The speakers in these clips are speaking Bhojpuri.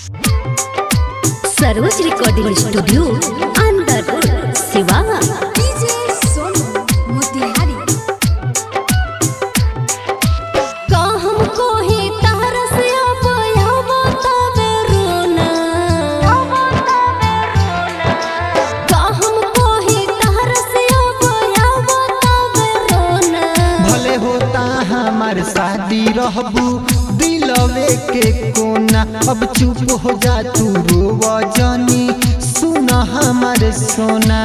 सरोज रिकॉर्डिंग स्टूडियो अंदर सिवा डीजे सोनू मोतिहारी का हमको ही तरस आया बतावे रोना का हमको ही तरस आया बतावे रोना भले होता हमार शादी रहबू दिलवे के कोना अब चुप हो जा तू रोव जानी सुन हमार सोना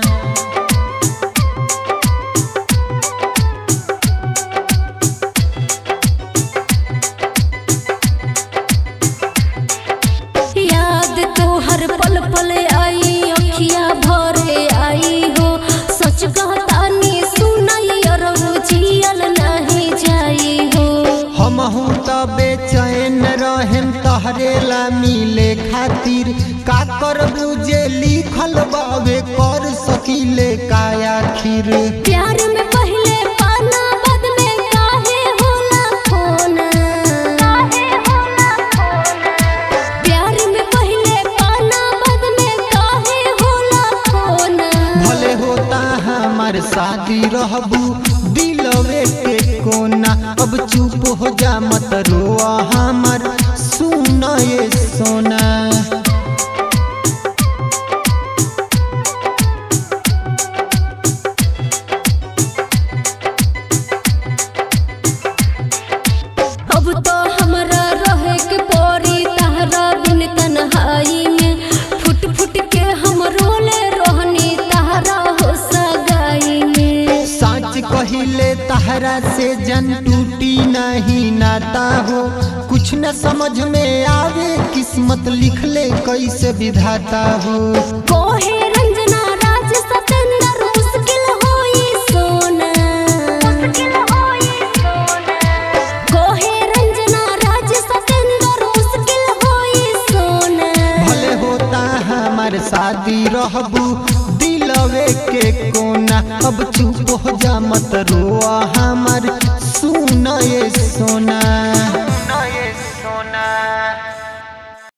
याद तो हर पल पल आई अखिया भरे आई हो सच कहता नी सुनाई और जियल नहीं जाई हो हम हूँ त बेचैन रहेम तहरे ला मिले खातिर का करबू जे लिखल बावे कर सकीले का आखिर प्यार में पहले पाना बाद में काहे होला खोना प्यार में पहले पाना बाद में काहे होला खोना भले होता हमार शादी रहबू दिलवे के कोना अब चुप हो जा मत रोआ हमार सुन ये सोना अब तो हमरा रहे के परी तहरा बिन तन्हाई में फुट फुट के हम रोले रहनी तहरा हो सगाई में सच कहिले तहरा से जन टूटी नहीं नाता हो कुछ न समझ में आवे किस्मत लिख ले कैसे विधाता हो कोहे रंजना राज सतेंद्र मुश्किल होई सोना कोहे रंजना राज सतेंद्र मुश्किल होई सोना भले होता हमार शादी रहबू दिलवे के कोना अब चुप हो जा मत रोआ हमार सुन ये सोना सुन ये सोना